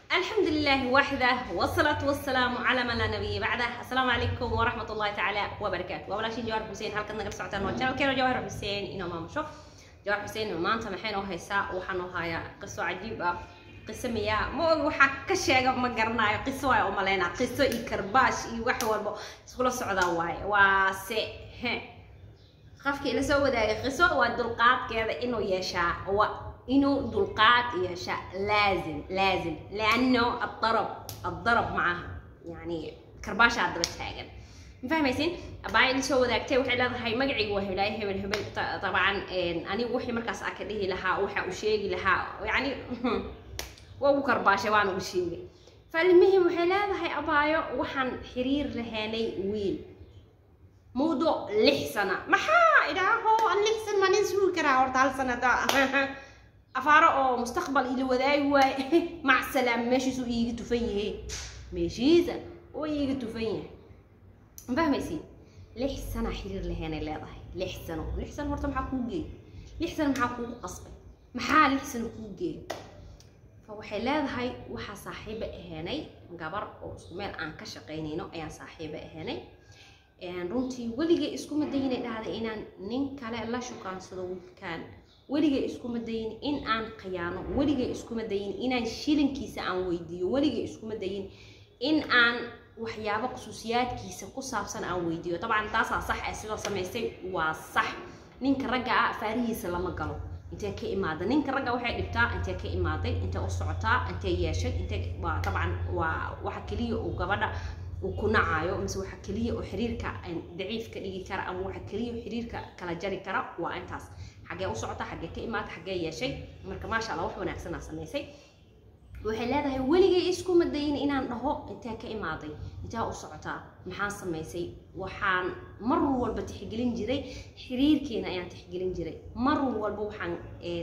الحمد لله وحده والصلاة والسلام على من لا نبي بعده السلام عليكم ورحمة الله تعالى وبركاته ولا شيء جوهر حسين هل كنا قرص عتان وجهنا كيلو جوهر حسين إنه ما مشوف جوهر حسين ما أنت محين وهيساء وحنو هاي قصة عجيبة قصة مياه مو وحا كشيء ما قرنا قصة واي أمالينا قصة إكرباش إي وح والبو سقول السعودة واي واسي هه qofka ila soo wadaaga qiso waa dulqaadkeeda inuu yeeshaa waa inuu dulqaad yeeshaa laazim laazim lianno adarab adarab macaha yani karbaasha daba taagan ma fahmaysin abaa ila soo wadaagtay waxay leedahay magacaygu waa heblaay hebel hebel dabcan anigu wixii markaas aa ka dhihi lahaa waxa uu sheegi lahaa yani waa ugu karbaashay waan ugu sheegay falmihim waxay leedahay abaayo waxaan xiriir lahaanay wiil موضوع لح سنة ما حا إذا هو لح سنة ما ننسوا كرا ورد سنة دا أفارا أو مستقبل إلى وذاي واي مع السلامة ماشي سو يجي تفيه ماشي زين هو يجي تفيه فاهم يسين لح سنة حرير لهنا لا ضهي لح سنة لح سنة ورد محا كوجي لح سنة محا كوجي قصبي محا لح سنة كوجي فوحي leedahay waxaa saaxiiba ahaanay gabar oo isku meel aan ka shaqaynayno ayaan saaxiiba ahaanay runtii weligay iskuma dayin dhahday inaan nin kale la shukaansado wiilkaan weligay iskuma dayin in aan khiyaano weligay iskuma dayin inaan shilinkiisa aan weydiiyo weligay iskuma dayin in aan waxyaabo khusuusiyaadkiisa ku saabsan aan weydiiyo dabcan taasaa sax ah sidoo samaystay waa sax ninka ragga ah faarihiisa lama galo intee ka imaada ninka ragga waxay dhibtaa intee ka imaaday intee u socotaa intee yeeshay intee waa dabcan waa waxa keliya uu gabadha uu ku nacayo mise waxa keliya oo xiriirka daciif ka dhigi kara ama waxa keliya oo xiriirka kala jari kara waa intaas xaggee u socota xaggee ka imaata xaggee yeeshay marka maasha allah wax wanaagsanaa samaysay waxay leedahay weligay iskuma dayin inaan dhaho intee ka imaaday intee u socotaa maxaan samaysay waxaan mar walba tixgelin jiray xiriirkeena ayaan tixgelin jiray mar walba waxaan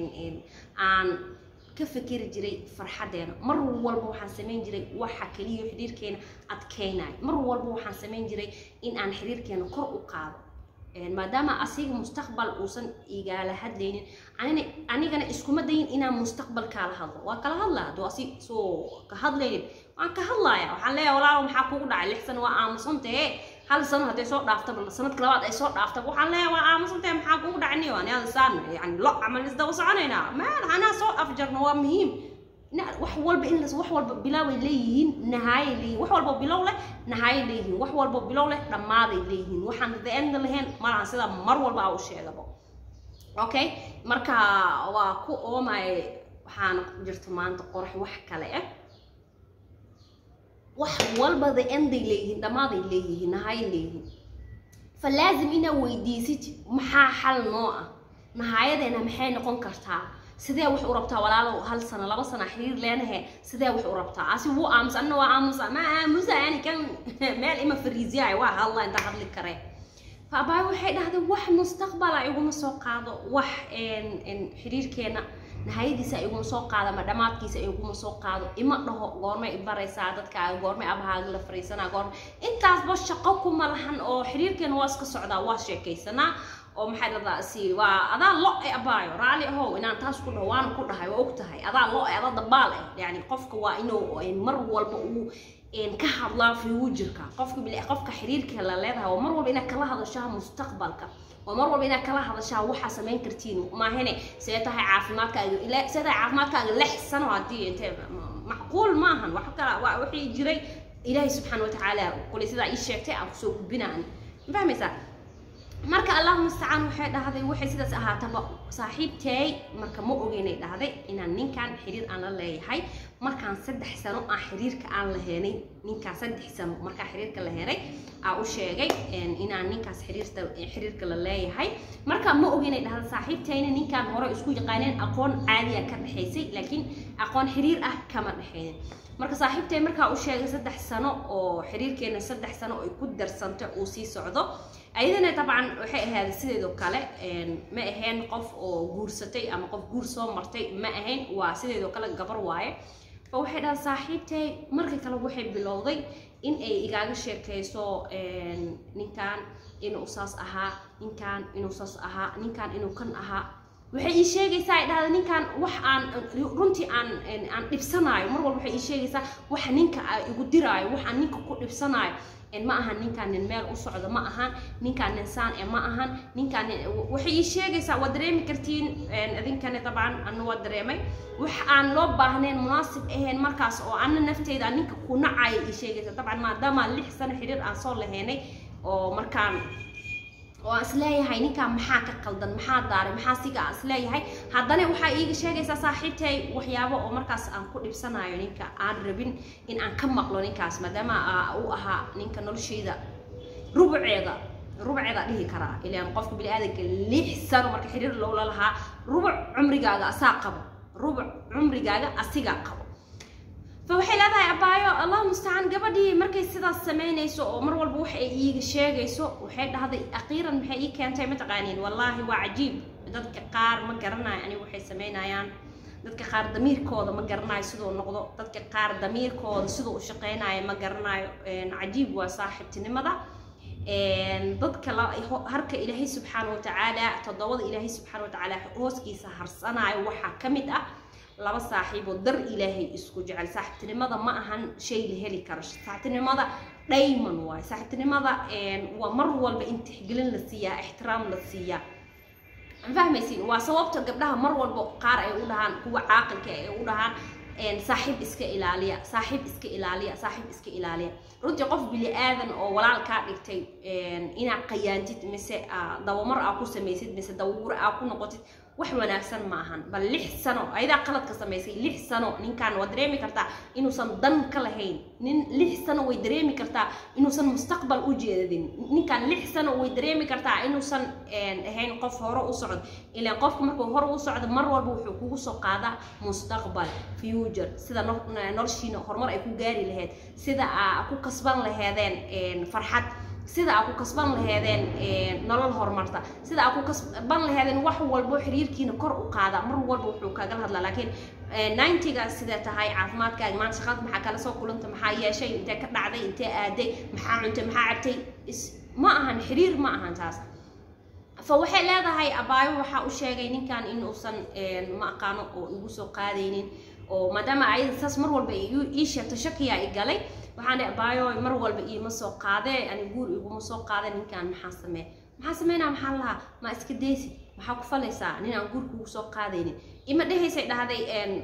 aan ka fikiri jiray farxadeena mar walba waxaan samayn jiray waxa keliya xiriirkeena adkeynayo mar walba waxaan samayn jiray in aan xiriirkeena kor u qaado maadaama asiga mustaqbal uusan igala hadlaynin anigana iskuma dayin inaan mustaqbal kaala hadlo waa kala hadlaa hadduu asi soo ka hadlaynin waan ka hadlaya waxaan leeyahay walaalo maxaa kugu dhacay lix sano waa aamusantahe hal sano hadday soo dhaaftaba sanadka labaad ay soo dhaaftaba waxaan leeyahay waa aamusantahe maxaa kugu dhacay niyo ani ada saan yani lo camal isdaba soconaynaa maan anaa soo afjarno waa muhiim wax walba in wax walba bilaaway leeyihiin nahaayay leeyihin wax walba bilow leh nahaayay leeyihiin wax walba bilow leh dhammaaday leeyihiin waxaan the end lahayn malahan sida mar walba aa u sheegabo okay marka waa ku oomay waxaana ku jirta maanta qorax wax kale ah wax walba the enday leeyihiin dhammaaday leeyihiin nahaayay leeyihiin falaazim inaa weydiisid maxaa xal noo ah nahaayadeena maxay noqon kartaa sidee wax u rabtaa walaalow hal sano laba sano xiriir leenahe sidee wax u rabtaa asi wuu aamus anna waa aamusa ma aamusa yani kan meel ima fariisiyahay waa hadla inta hadli kare faabaay waxay dhahday wax mustaqbala iguma soo qaado wax xiriirkeena nahayadiisa iguma soo qaado ama dhammaadkiisa iguma soo qaado ima dhaho goormay ibaraysaa dadkaaga goormay abahaaga la fariisanaa goorma intaasba shaqo kuma lahan oo xiriirkeena waa iska socdaa waa sheekaysanaa oo maxay dhahdaa si waa adaa lo e abaayo raali ahow inaan taas ku dhaho waana ku dhahay waa og tahay adaa lo e adaa dabaal eh yani qofka waa inuu mar walba uu ka hadlaa fuujirka qofka bil qofka xiriirka la leedahay oo mar walba inaad kala hadashaa mustaqbalka oo mar walba inaad kala hadashaa waxaa samayn kartiin maahane see tahay caafimaadkaaga ila see tahay caafimaadkaaga lix sano haddii intee macquul maahan wax kala waa wixii jiray ilaahay subxaana watacaala kulay sidaa ii sheegtay aan kusoo gudbinaan ma fahmaysaa marka allahu mustacaan waxay dhahday waxay sidaas ahaataba saaxiibtay marka ma ogeynay dhahday inaan ninkan xiriir aan la leeyahay markaan saddex sano aan xiriirka aan la heenay ninkaan saddex sano markaa xiriirka la helay aa u sheegay inaan ninkaas xiriirta xiriirka la leeyahay marka ma ogeynay dhahday saaxiibtayna ninkaan hore isku yaqaaneen aqoon caadiya ka dhexaysay laakiin aqoon xiriir ah kama dhexaynin marka saaxiibtay markaa u sheegay saddex sano oo xiriirkeena saddex sano ay ku darsantay uu sii socdo ayadana dabcan waxay ahayd sideedoo kale ma ahayn qof oo guursatay ama qof guur soo martay ma ahayn waa sideedoo kale gabar waaye fa waxay dhahay saaxiibtay marka kale waxay bilowday in ay igaaga sheekayso ninkan inuu saas ahaa ninkan inuu saas ahaa ninkan inuu kan ahaa waxay ii sheegaysaa ay dhahda ninkan wax aan runtii aan aan dhibsanaayo mar walba waxay ii sheegaysaa wax ninka igu diraayo wax aan ninka ku dhibsanaayo ma ahan ninkaan nin meel u socdo ma ahan ninkaan nin saan e ma ahan ninkaan waxay ii sheegaysaa waa dareemi kartiin idinkani dabcan ana waa dareemay wax aan loo baahnayn munaasib ahayn markaas oo ana nafteyda ninka ku nacaya ii sheegaysa dabcan maadaama lix sano xiriir aan soo lahaynay oo markaan oo aan isleeyahay ninkaan maxaa ka qaldan maxaa daaray maxaa siga aan isleeyahay haddana waxaa iiga sheegaysaa saaxiibtay waxyaabo oo markaas aan ku dhibsanayo ninka aan rabin in aan ka maqlo ninkaas maadaama uu ahaa ninka nolosheyda rubuceeda rubuceeda dhihi karaa ilaan qofka bini-aadanka lix sano marka xiriir lowla lahaa rubuc cumrigaaga asaa qabo rubuc cumrigaaga asigaa qabo فwaxay leedahay abaayo allah mustacaan gabadhii markay sidaas samaynayso oo mar walba wax ay iiga sheegayso waxay dhahday aqiiran maxay ii keentay mataqaaniin wallaahi waa cajiib dadka qaar ma garanayo aniga waxay samaynayaan dadka qaar damiirkooda ma garanayo siduu noqdo dadka qaar damiirkooda siduu u shaqaynayo ma garanayo cajiib waa saaxiibtinimada dadka harka ilaahay subxaana watacaala toddobada ilaahay subxaana watacaala hooskiisa harsanayo waxaa ka mid ah laba saaxiiboo dar ilaahay isku jecel saaxiibtinimada ma ahan shay la heli karo saaxiibtinimada dhayman waayo saaxiibtinimada waa mar walba in tixgelin la siiyaa ixtiraam la siiyaa fahmaysiin waa sababta gabdhaha mar walba qaar ay u dhahaan kuwa caaqilka ay u dhahaan saaxiib iska ilaaliya saaxiib iska ilaaliya saaxiib iska ilaaliya runtii qof bili aadan oo walaal kaa dhigtay inaad qayaantid mise dawamar aa ku samaysid mise dawuro aa ku noqotid wax wanaagsan ma ahan bal lix sano ayadaa qaladka samaysay lix sano ninkan waa dareemi kartaa inuusan dan ka lahayn nin lix sano way dareemi kartaa inuusan mustaqbal u jeedin ninkan lix sano way dareemi kartaa inuusan ahayn qof hore u socdo ilaan qofka markuu hore u socdo mar walba wuxuu kugu soo qaadaa mustaqbal future sida noloshiina horumar ay ku gaari lahayd sida aa ku kasban laheedeen farxad sida aa ku kasban laheedeen nolol horumarta sida aa ku kasban laheedeen wax walbo xiriirkiina kor u qaada mar walba wuxuu kaagala hadlaa laakiin ninetiga sidee tahay caafimaadkaaga maanta shaqaad maxaa kala soo kulanta maxaa yeeshay intee ka dhacday intee aaday maxaa cuntay maxaa cabtay ma ahan xiriir ma ahan taas fa waxay leedahay abaayo waxaa u sheegay ninkan inuusan ma aqaano oo igu soo qaadaynin oo maadaama ayada saas mar walba ii sheegto shakiyaa i galay waxaan dhihi abaayo mar walba iima soo qaadee ani guur iguma soo qaade ninkan maxaa samee maxaa sameynaa maxaa lahaa ma iska deysi maxaa ku falaysaa nin aan guur kugu soo qaadaynin ima dhehaysay dhahday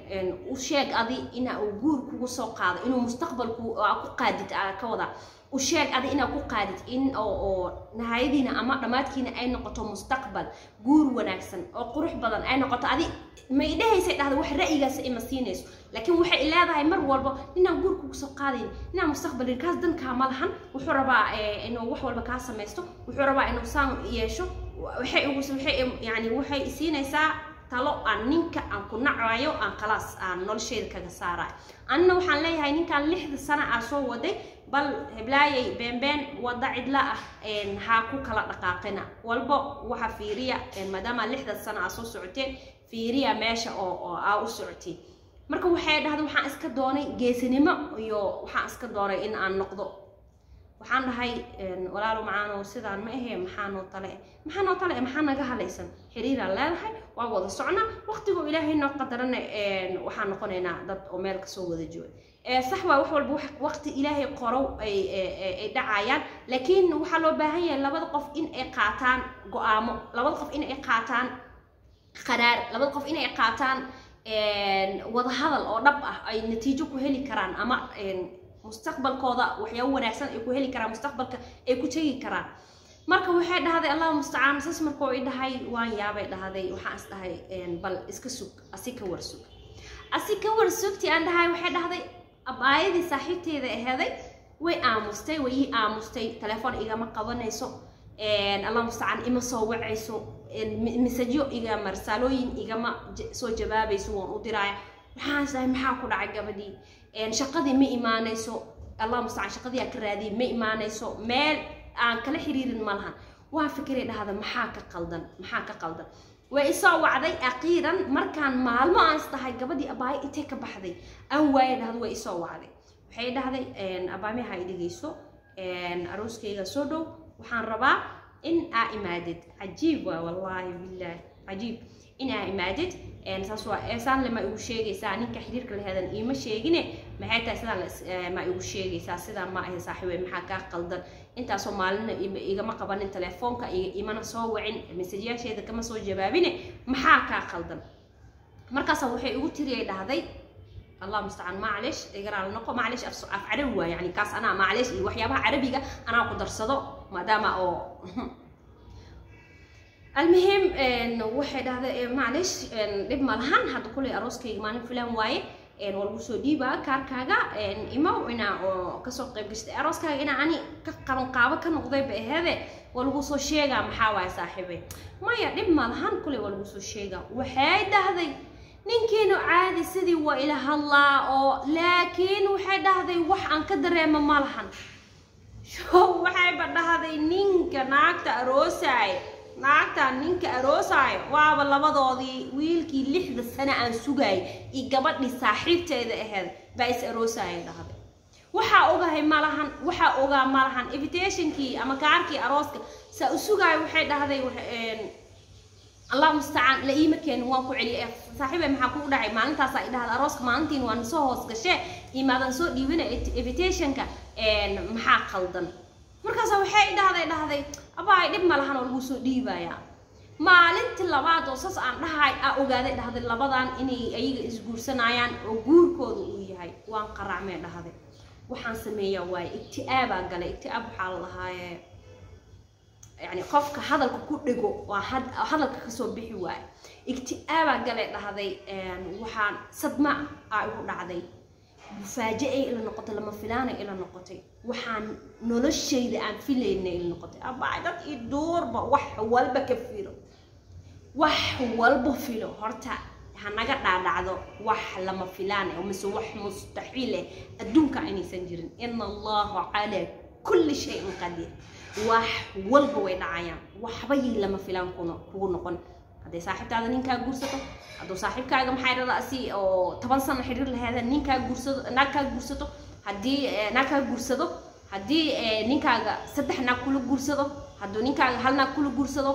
u sheeg adi ina uu guur kugu soo qaado inuu mustaqbalku ku qaadid ka wada u sheeg adi inaa ku qaadid in oo nahayadiina ama dhammaadkiina ay noqoto mustaqbal guur wanaagsan oo qurux badan ay noqoto adi ma idhehaysay dhahda wax ra'yigaas ima siinayso laakiin waxay leedahay mar walba ninaan guur kugu soo qaadayn ninaan mustaqbalin kaas dankaa ma lahan wuxuu rabaa inuu wax walba kaa samaysto wuxuu rabaa inuu saan yeesho waxay waxay yani waxay siinaysaa talo aan ninka aan ku nacayo aan khalaas aan nolosheeda kaga saarayo anina waxaan leeyahay ninkan lixda sano aa soo waday bal heblaayay beenbeen wada cidla ah ha ku kala dhaqaaqina walba waxa fiiriya maadaama lixda sano aa soo socoteen fiiriya meesha oo oo aa u socoteen marka waxay dhahda waxaan iska doonay geesinimo iyo waxaan iska doonay in aan noqdo waxaan dhahay walaalo macaanow sidaan ma ahe maxaa noo tale maxaa noo tale maxaa naga halaysan xiriiraan leedahay waa wada socna waqtigoo ilaahay noo qadarana waxaan noqonaynaa dad oo meel kasoo wada jooga sax waa wax walba waqti ilaahay qorow ay dhacayaan laakiin waxaa loo baahan yahay labada qof in ay qaataan go-aamo labada qof in ay qaataan qaraar labada qof in ay qaataan wada hadal oo dhab ah ay natiijo ku heli karaan ama mustaqbalkooda waxyaabo wanaagsan ay ku heli karaan mustaqbalka ay ku tegi karaan marka waxay dhahday allah mustacaan sas markuu i dhahay waan yaabay dhahday waxaan is dhahay bal iska sug asi ka warsug asi ka warsugti aan dhahay waxay dhahday abaayadii saaxiibteeda aheeday way aamustay way ii aamustay telefoon igama qabanayso allah mustacaan ima soo wacayso misajyo igama risaalooyin igama soo jawaabayso waan u diraaya waxaan is dhahay maxaa ku dhacay gabadhii shaqadii ma imaanayso allah mustacaan shaqadii aan ka raadiyay ma imaanayso meel aan kala xiriirin ma lahan waa fikiray dhahda maxaa ka qaldan maxaa ka qaldan way isoo wacday aqiiran markaan maalmo aan is dhahay gabadhii abaayo intay ka baxday aan waaye dhahda way isoo wacday waxay dhahday abaamiha i dhegeyso arooskayga soo dhow waxaan rabaa in aa imaadid cajiib waa wallaahi bilaahi cajiib inaa imaadid saas waa eesaan lema igu sheegaysaa ninka xiriirka laheedan iima sheegine maxay tahay sidaan ma igu sheegaysaa sidaan ma ahay saaxiibe maxaa kaa qaldan intaasoo maalina igama qabanin telefoonka imana soo wacin mesajyaasheeda kama soo jawaabine maxaa kaa qaldan markaasa waxay igu tiriyay dhahday allah mustacaan maclish igaraal noqo maclish af af carabi waa yani kaas anaa maclish iyo waxyaabaha carabiga anaa ku darsado maadaama oo المهم waxay dhahday maclish dhib ma lahan hadda kulay arooskayga maalin filan waaye waa lagu soo dhiibaa kaarkaaga imaw inaa oo kasoo qayb gashtay arooskaaga inaa ani ka qaban qaabo ka noqday ba aheede waa lagu soo sheegaa maxaa waaye saaxiibe maya dhib ma lahan kulay waa lagu soo sheegaa waxay dhahday ninkiinu caadi sidii waa ila hadlaa oo laakiin waxay dhahday wax aan ka dareema ma lahan waxayba dhahday ninka naagta aroosaaya naagtaan ninka aroosaayo waaba labadoodii wiilkii lixda sano aan sugaayay iyo gabadhii saaxiibteeda aheyd baa is aroosaaya dhahday waxaa ogahay malahan waxaa ogaa malahan invitationkii ama kaarkii arooska saa u sugaayo waxay dhahday allah mustacaan la iima keenin waan ku celiyay saaxiibe maxaa kugu dhacay maalintaas ay dhahda arooska maalintiin waan soo hoos gashee imaadan soo dhiibina invitationka maxaa qaldan markaasa waxay dhahday dhahday abaay dhib ma lahan oo lagu soo dhiibayaa maalintii labaad oo saas aan dhahay aa ogaaday dhahday labadan inay ayaga isguursanayaan oo guurkooda uu yahay waan qaracmee dhahday waxaan sameeyaa waaye igti'aabaa galay igti'aab waxaa la lahaaye yani qofka hadalka ku dhego waa hadalka kasoo bixi waaye igti'aabaa galay dhahday waxaan sadma aa igu dhacday mufaaja-ay ila noqotay lama filaanay ila noqotay waxaan noloshayda aan filaynay ila noqotay abaa dad i duurba wax walba ka filo wax walba filo horta hanaga dhaadhacdo wax lama filaan eh mise wax mustaxiil eh adduunka inaysan jirin ina allaha calaa kulli shayin qadiir wax walba way dhacayaan waxbayay lama filaan kugu noqon hadday saaxiibtaada ninkaa guursato hadduu saaxiibkaaga maxay dhada asi oo toban sano xiriir laheeda ninkaa guursado naag kaa guursato haddii naag kaa guursado haddii ninkaaga saddex naag kula guursado hadduu ninkaaga hal naag kula guursado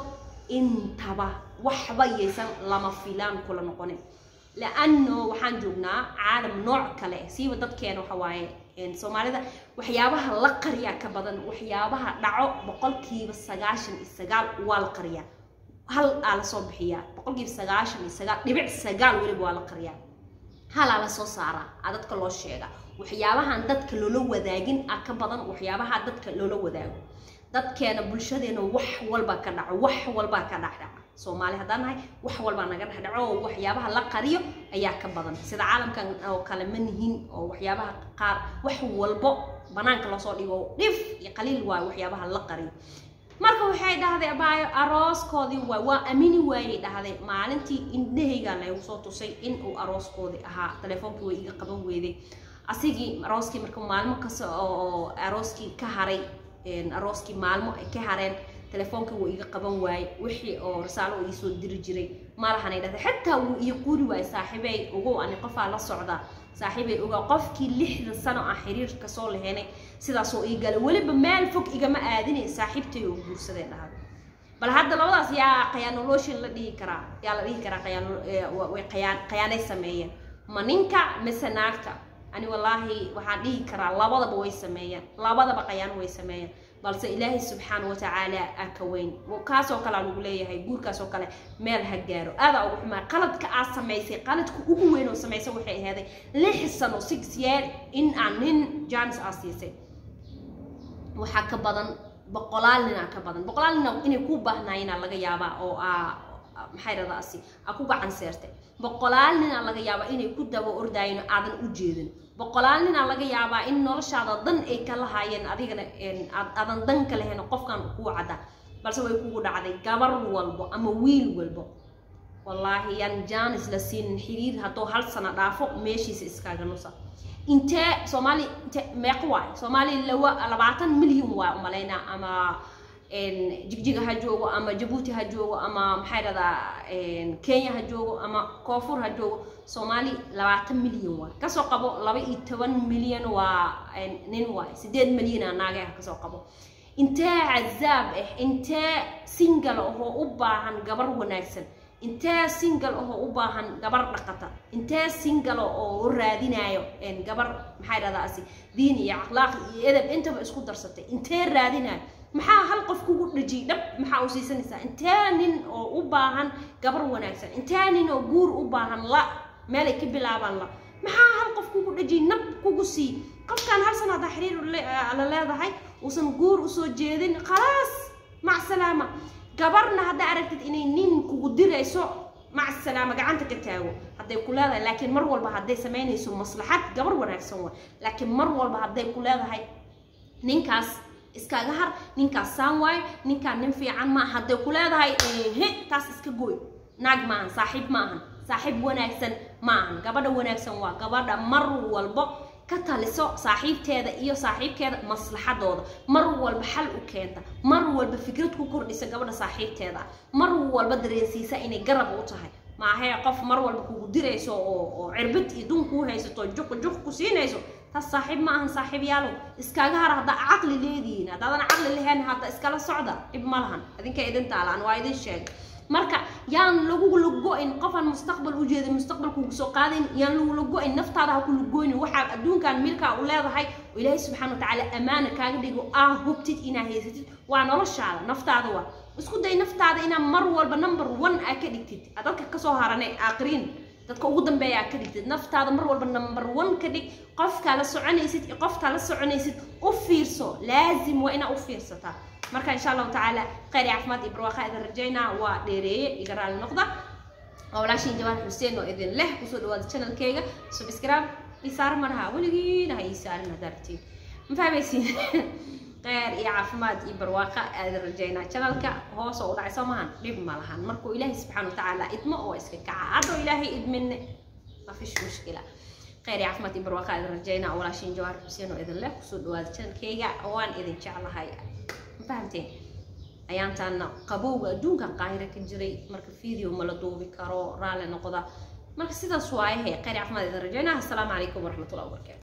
intaba waxba yaysan lama filaan kula noqonin laano waxaan joognaa caalam nooc kale siiba dadkeena waxa waaye soomaalida waxyaabaha la qariyaa ka badan waxyaabaha dhaco boqolkiiba sagaashan iyo sagaal waa la qariyaa hal aa lasoo bixiyaa boqolkiiba sagaashan iyo sagaal dhibic sagaal weliba waa la qariyaa halaa lasoo saaraa aa dadka loo sheega waxyaabahan dadka loola wadaagin a ka badan waxyaabaha dadka loola wadaago dadkeena bulshadeena wax walba ka dhaco wax walbaa ka dhacdhaca soomaali haddaan nahay wax walbaa naga dhexdhaco oo waxyaabaha la qariyo ayaa ka badan sida caalamkan oo kale ma nihin oo waxyaabaha qaar wax walbo banaanka loosoo dhigo dhif iyo qaliil waayo waxyaabaha la qariyo marka waxay dhahday abaayo arooskoodii waay waa amini waayey dhahday maalintii indhahaygaa laygu soo tusay in uu arooskoodii ahaa teleefoonkii way iga qaban weyday asigii arooskii marka maalmo kasta oo arooskii ka haray arooskii maalmo ay ka hareen telefoonka wuu iga qaban waaye wixii oo rasaalo uu iisoo diri jiray malahanay dhahday xataa wuu ii quri waayey saaxiibey ogow ani qofaa la socdaa saaxiibay ogaa qofkii lixdan sano aan xiriir kasoo laheynay sidaasoo ii galay weliba meel fog igama aadinay saaxiibtay oo guursadee dhahay bal hadda labadaas yaa khayaanoloshin la dhihi karaa yaa la dhihi karaa qayaanway qayaan qayaanay sameeyeen ma ninka mise naagta ani wallaahi waxaan dhihi karaa labadaba way sameeyeen labadaba qayaan way sameeyeen balse ilaahay subxaana watacaala aa ka weyn kaasoo kale aan ugu leeyahay guurkaasoo kale meel ha gaaro aadaa ugu xumaa qaladka aad samaysay qaladka ugu weyn oo samaysay waxay ahaaday lix sano six year in aan nin janis aa siisay waxaa ka badan boqolaal nin aa ka badan boqolaal nin inay ku baahnaayeenaa laga yaabaa oo aa maxay dhadaasi aa ku gacan seertay boqolaal ninaa laga yaabaa inay ku daba ordaayeen aadan u jeedin boqolaal ninaa laga yaabaa in noloshaada dan ay ka lahaayeen adigana aadan dan ka lahayn qofkan kuu cadda balse way kugu dhacday gabar walbo ama wiil walbo wallaahi yaan jaanis la siinin xiriir hadduu hal sano dhaafo meeshiisa iskaaga nusa intee soomaali inte meeq waay soomaali lawa labaatan milyan waay umalaynaa ama jigjiga ha joogo ama jabuuti ha joogo ama maxay dhahdaa kenya ha joogo ama koonfur ha joogo soomaali labaatan milyan waay kasoo qabo laba iyo toban milyan waa nin waay sideed milyana naage ah kasoo qabo intee cazaab ah intee singal ahoo u baahan gabar wanaagsan intee single ahoo u baahan gabar dhaqata intee single oo u raadinayo gabar maxaa dhahdaa asi diin iyo akhlaaq iyo edeb intaba isku darsatay intee raadinayo maxaa hal qof kugu dhajiyay dhab maxaa u siisanaysaa intee nin oo u baahan gabar wanaagsan intee nin oo guur u baahan la meelay ka bilaabaan la maxaa hal qof kugu dhajiyay nab kugu sii qofkan hal sana haddaa xiriir la leedahay uusan guur usoo jeedin khalaas mac salaama gabarna haddaa aragtid inay nin kugu dirayso mac salaama gacanta ka taago hadday ku leedahay laakiin mar walba hadday samaynayso maslaxad gabar wanaagsan wa laakiin mar walba hadday ku leedahay ninkaas iskaga har ninkaas saan waayo ninkaan nin fiican maa hadday ku leedahay he taas iska gooy naag maahan saaxiib maahan saaxiib wanaagsan maahan gabadha wanaagsan waa gabadha mar walbo ka taliso saaxiibteeda iyo saaxiibkeeda maslaxadooda mar walba xal u keenta mar walba fikrad ku kordhisa gabadha saaxiibteeda mar walba dareensiisa inay garab u tahay maahee qof mar walba kugu dirayso oo oo cirbid iyo dun kuu haysato juq juq ku siinayso taas saaxiib ma ahan saaxiib yaalow iskaaga har haddaa caqli leedihiin haddaadan caqli lahayn hadda iskala socda dhib ma lahan idinka idin taalaan waa idin sheegay marka yaan lagu lugo-in qofaan mustaqbal u jeedin mustaqbal kugu soo qaadayn yaan lagu lugo-in naftaada ha ku lugoynin waxaa adduunkan milkaa u leedahay oo ilaahay subxaana watacaala ammaana kaaga dhigo aa hubtid inaa haysatid waa noloshaada naftaada waa isku day naftaada inaa mar walba number one aa ka dhigtid aa dadka kasoo harane aakhiriin dadka ugu dambeeya aa ka dhigtid naftaada mar walba number one ka dhig qofkaa la soconaysid iyo qoftaa la soconaysid u fiirso laazim waa inaa u fiirsataa marka insha allahu tacaala khayr iyo caafimaad iyo barwaaqa idin rajaynaa waa dheereeye iga raali noqda waa walaashiin jawaar xuseen oo idin leh kusoo dhawaada channelkeyga subscribe isaar maraha weligiina ha ii saarin haddaa rabtiin ma fahmaysiin khayr iyo caafimaad iyo barwaaqa idin rajaynaa channelka hoos oo u dhacay soo mahan dhib ma lahan markuu ilaahay subxaana watacaala idmo oo iska kaca haddoo ilaahay idminne ma fish mushkila khayr iyo caafimaad iyo barwaaqa idin rajaynaa walaashiin jawaar xuseen oo idin leh kusoo dhawaada channelkeyga waan idin jeclahay fahamteen ayaantaana qabowga adduunkan qaahira ka jiray marka video ma la duubi karo raalli noqda marka sidaas waayahe khayr caafimaad idin rajaynaa assalaamu calaykum waraxmatullahi wabarakatu